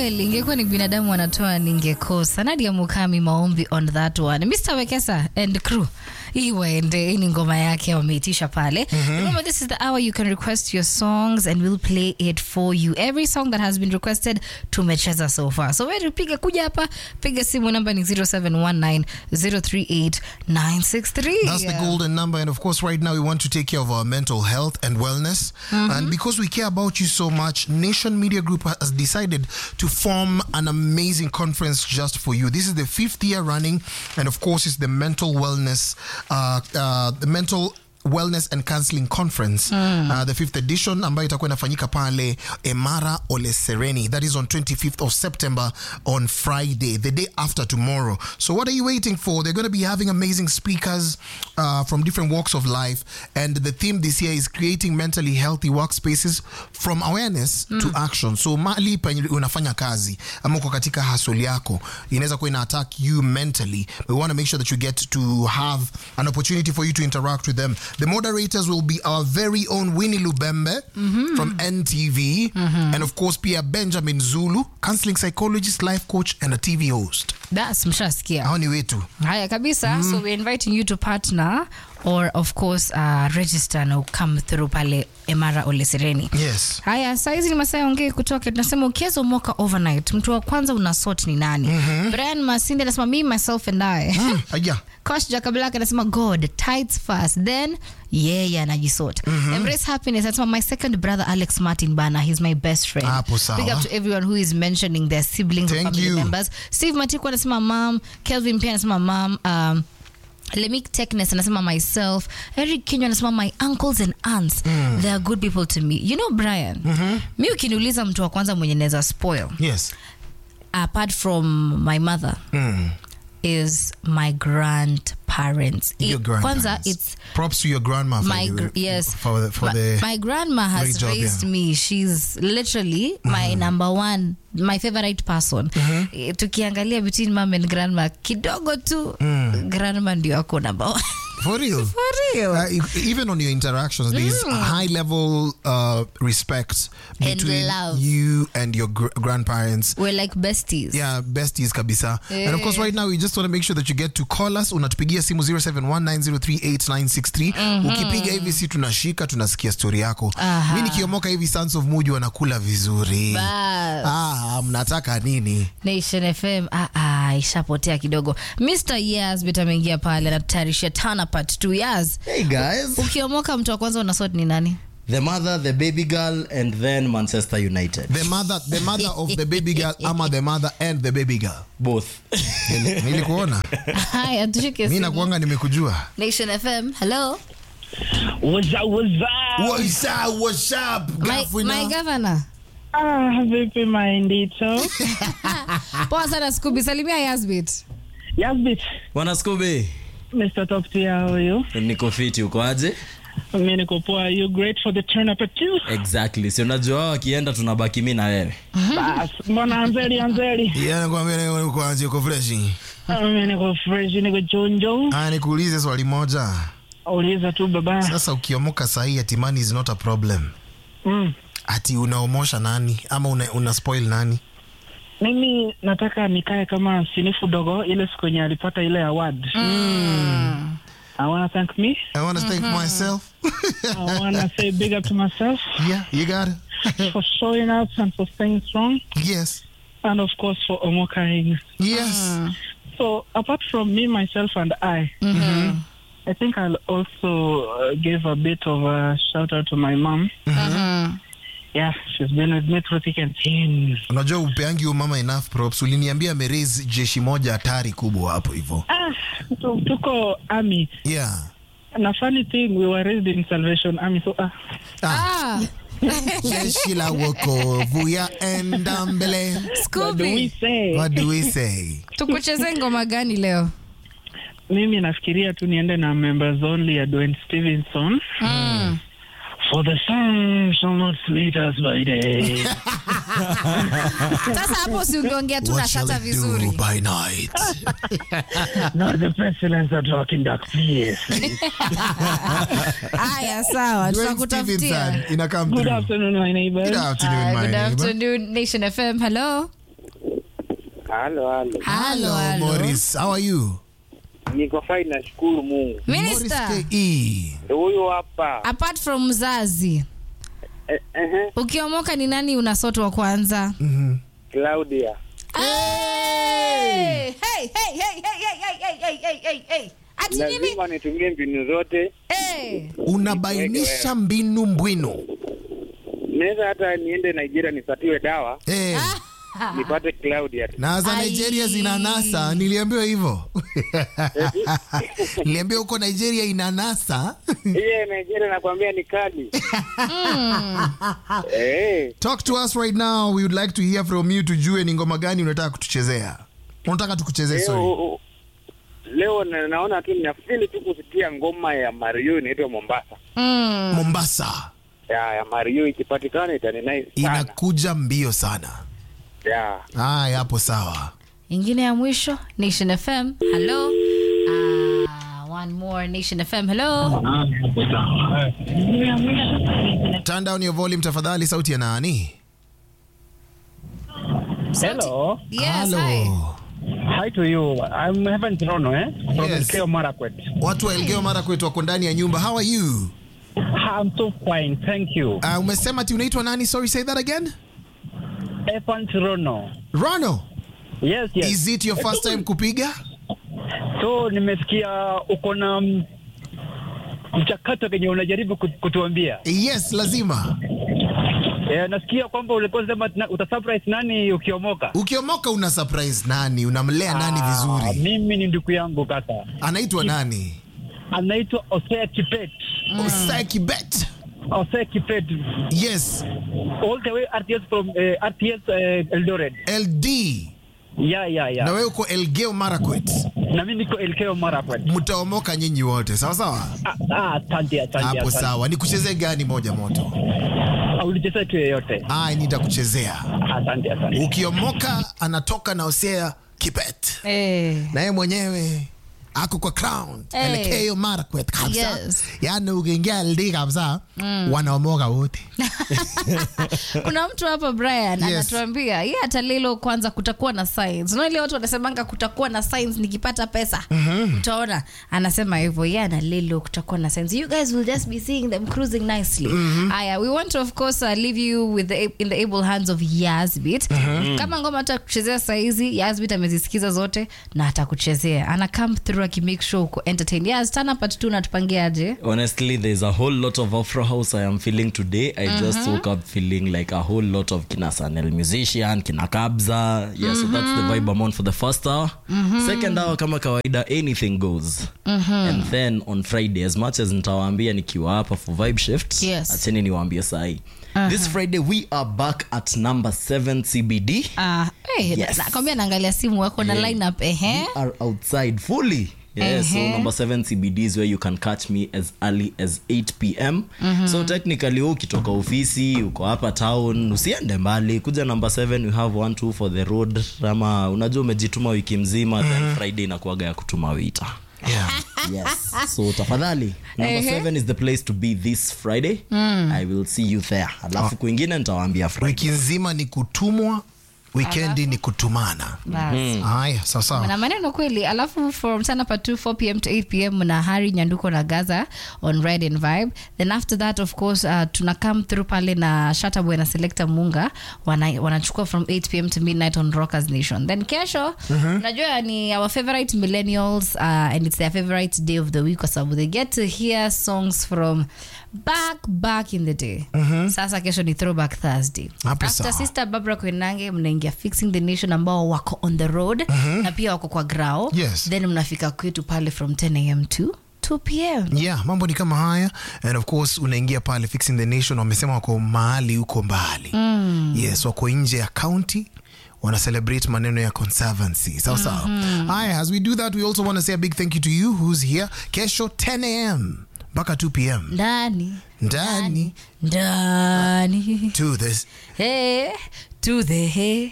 well ingekuwa ni binadamu wanatoa ningekosa nadia mukami maombi on that one mr wekesa and crew hii waende hii ni ngoma yake wameitisha pale remember this is the hour you can request your songs and we'll play it for you every song that has been requested tumecheza so far so wewe piga kuja hapa piga simu namba ni 0719038963 That's the golden number. And of course, right now, we want to take care of our mental health and wellness. And because we care about you so much, Nation Media Group has decided to form an amazing conference just for you. This is the fifth year running. And of course, it's the mental wellness, uh, uh, the mental wellness and counseling conference uh, the fifth edition ambayo itakuwa inafanyika pale emara ole sereni that is on 25th of september on friday the day after tomorrow so what are you waiting for they're going to be having amazing speakers uh, from different walks of life and the theme this year is creating mentally healthy workspaces from awareness to action so mali penye unafanya kazi ama uko katika hasoli yako inaweza kuwa ina attack you mentally but we want to make sure that you get to have an opportunity for you to interact with them the moderators will be our very own winnie lubembe from ntv and of course pia benjamin zulu counseling psychologist life coach and a tv host das mshasikia hao ni wetu haya kabisa so we're inviting you to partner or of course uh, register na come through pale emara olesereni yes haya saizi ni masaa ongee kutoka tunasema ukiweza umoka overnight mtu wa kwanza una sort ni nani brian masindi anasema me myself and i mm, aya Kosh Jakablak anasema God tides first then yeye anajisort embrace happiness anasema my second brother Alex Martin bana he's my best friend Hapo sawa. big up to everyone who is mentioning their siblings or Thank family you. members Steve Matiku anasema mom Kelvin pia anasema mom um, Lemik Techness anasema myself Eric Kinyo anasema my uncles and aunts they are good people to me you know Brian mi ukiniuliza mtu wa kwanza mwenye naweza spoil yes apart from my mother mm. is my grandparents. your It- Kwanza, grandparents it's props to your grandma for my the, gr- yes. for the, for my, the my grandma has great job, raised yeah. me. She's literally my number one, my favorite person. Eh, Tukiangalia between mom and grandma kidogo tu, grandma ndio ako number one. for real For real. Uh, e- even on your interactions, there's a high level uh, respect And between love. you and your gr- grandparents. We're like besties. Yeah, besties kabisa. And of course, Eh. right now, we just want to make sure that you get to call us. Unatupigia simu 0719038963. Ukipiga hivi si tunashika, tunasikia story yako. Aha. Mi nikiomoka hivi Sons of Muji wanakula vizuri. Bas. Ah, mnataka nini? Nation FM ah, ah, ishapotea kidogo. Mr. Yas bit ameingia pale anatutayarisha Tana part 2 Yas. Hey guys, Ukiomoka mtu wa kwanza unasort ni nani? the mother, the baby girl, and then Manchester United. The mother, the mother of the baby girl ama the mother and the baby girl. Both. Nili- Nilikuona. Haya, tushike Mi simu. nakuanga nimekujua. Nation FM. Hello. What's up, what's up? What's up, what's up, My, Gafuna? my governor. Ah, vipi Mindito? Poa sana Scooby. Salimia Yasbit. Yasbit, Bwana Scooby, Mr. Top Tier, how are you? niko fiti, uko aje? Mimi niko poa. You great for the turn up at two? Exactly. Si unajua wao wakienda tunabaki mimi na wewe. Bas, mbona anzeli anzeli? Yeah, nakwambia leo uko aje, uko fresh. Ah, Mimi niko fresh, niko chonjo. Ah, nikuulize swali moja. Uliza tu baba. Sasa ukiomoka sahi ati money is not a problem. Mm. Ati unaomosha nani ama una, una spoil nani? Mimi nataka nikae kama sinifu dogo ile siku yenye alipata ile award. I wanna thank me. I want to thank myself. I wanna say big up to myself yeah, you got it. for showing up and for staying strong. yes. And of course for omokaing. Yes. So apart from me, myself, and I, I think I'll also uh, give a bit of a shout out to my mom. Yeah, she's been with me through thick and thin. Unajua upeangi huyo mama enough props. Uliniambia ameraise jeshi moja hatari kubwa hapo hivyo. Ah, tu- tuko army. Yeah. Na funny thing, we were raised in Salvation Army. So ah, Ah, Ah, jeshi la wokovu yaenda mbele. what do we Scooby. say? What do we say? Tukucheze ngoma gani leo? Mimi nafikiria tu niende na members only ya Dwayne Stevenson. Mm. For the sun shall not smite us by day. Sasa hapo si ungeongea tu na What shall shata it vizuri. do by night? not the pestilence that walk in dark places. Haya, sawa, Dwayne tutakutafutia. Stevenson, ina come Good through. afternoon, my neighbors. Good afternoon, Hi, my good neighbor. afternoon, Nation FM. Hello. Halo, halo. Halo, halo. Morris. How are you? Niko fine, nashukuru Mungu. Minister, Morris KE. Huyu hapa. apart from mzazi Eh, eh, ukiomoka ni nani unasotwa kwanza Claudia. Hey! Hey, hey, hey, hey, hey, hey, hey, hey, hey, hey, hey. ati nini Lazima nitumie mbinu zote. hey. Unabainisha mbinu mbwinu. Naweza hata niende Nigeria nisatiwe dawa Eh, nipate Claudia. na za Ai. Nigeria zina nasa, niliambiwa hivyo. Niliambiwa huko Nigeria ina nasa. Iye Nigeria nakwambia ni kali. Eh, Talk to us right now. We would like to hear from you tujue ni ngoma gani unataka kutuchezea. Unataka tukuchezee sorry. leo leo na- naona tu ninafili tu kusikia ngoma ya Mario inaitwa Mombasa. Mm. Mombasa Ya, ya Mario ikipatikana itani nice sana. inakuja mbio sana. Ya. Haya, hapo sawa. ingine ya mwisho nation fm hello ah, one more nation fm hello Turn down your volume tafadhali, sauti ya nani? Hello. yes hi. Hi to you. I'm Heaven Toronto, eh? From Yes. Elgeyo Marakwet. Watu wa Elgeyo Marakwet wako ndani ya nyumba. How are you? I'm so fine, thank you. Uh, umesema ati unaitwa nani? Sorry, say that again. Evan Toronto. Rono, Yes, yes. is it your first time kupiga? So nimesikia uko na mm, mchakato kenye unajaribu kut- kutuambia. Yes, lazima. Eh, nasikia kwamba ulikuwa unasema tuna- utasurprise nani ukiomoka. Ukiomoka una surprise nani? Unamlea nani Ah, vizuri? mimi ni ndugu yangu kaka. Anaitwa nani? Anaitwa Osea Kipet. Osai Kibet. Osea Kipet. Yes, All the way RTS from eh, RTS eh, Eldoret. LD. Yeah, yeah, yeah. Na wewe uko Elgeyo Marakwet. Na mimi niko Elgeyo Marakwet. Mtaomoka nyinyi wote, sawa sawa? Ah, ah, asante, asante, Hapo asante. sawa. Nikuchezee gani moja moto? Ulicheza tu yeyote. Aya, nitakuchezea. Asante, asante. Ukiomoka anatoka na Osea Kibet. Eh. na yeye mwenyewe ako kwa crown Hey. Elgeyo Marakwet kabisa Yes. yani ukiingia LD kabisa wanaomoka wote kuna mtu hapa brian Yes. anatuambia ye hata lilo kwanza kutakuwa na signs unaile watu wanasemanga kutakuwa na signs nikipata pesa utaona anasema hivyo ye ana lilo kutakuwa na signs you guys will just be seeing them cruising nicely aya we want to of course uh, leave you with the, in the able hands of yasbit kama ngoma hata kuchezea saizi yasbit amezisikiza zote na atakuchezea ana come through akimake sure uko entertain yas tana part tu natupangia aje Honestly, there's a whole lot of Afro House I am feeling today. I just woke up feeling like a whole lot of Kina Sanel musician, Kina Kabza. Yeah, so that's the vibe I'm on for the first hour. Second hour, kama kawaida, anything goes. And then on Friday, as much as nitawaambia nikiwa hapa for vibe shift, Yes. acheni niwaambie sahi. This Friday, we are back at number 7 CBD. Ah, eh, Yes. nakwambia naangalia simu wako na lineup ehe We are outside fully. Yeah, so Uh-huh. number seven CBD is where you can catch me as early as 8 pm. So technically wewe ukitoka ofisi uko hapa town usiende mbali kuja number 7 we have one two for the road ama unajua umejituma wiki mzima then Friday inakuaga ya kutuma wita. yeah. Yes. so tafadhali number Ehe. 7 is the place to be this Friday. I will see you there. Alafu kwingine nitawaambia Friday. wiki nzima ni kutumwa wikendi ni kutumana Basi. haya sawasawa na maneno kweli alafu from sana pa 2 4 pm to 8 pm na hari nyanduko na gaza on red and vibe then after that of course uh, tuna come through pale na shataboy na selector munga wana- wanachukua from 8 pm to midnight on rockers nation then kesho unajua ni our favorite millennials uh, and it's their favorite day of the week kwa sababu they get to hear songs from back back in the day sasa kesho ni throwback thursday Hapo after sawa. sister barbara kwenange mnaingia fixing the nation ambao wako on the road na pia wako kwa grao Yes. then mnafika kwetu pale from 10 am to 2 pm yeah mambo ni kama haya and of course unaingia pale fixing the nation wamesema wako mahali huko mbali mm. yes wako nje ya county wana celebrate maneno ya conservancy sawa sawa haya as we do that we also want to say a big thank you to you who's here kesho 10 am mpaka 2 pm ndani ndani ndani to this hey, to the hey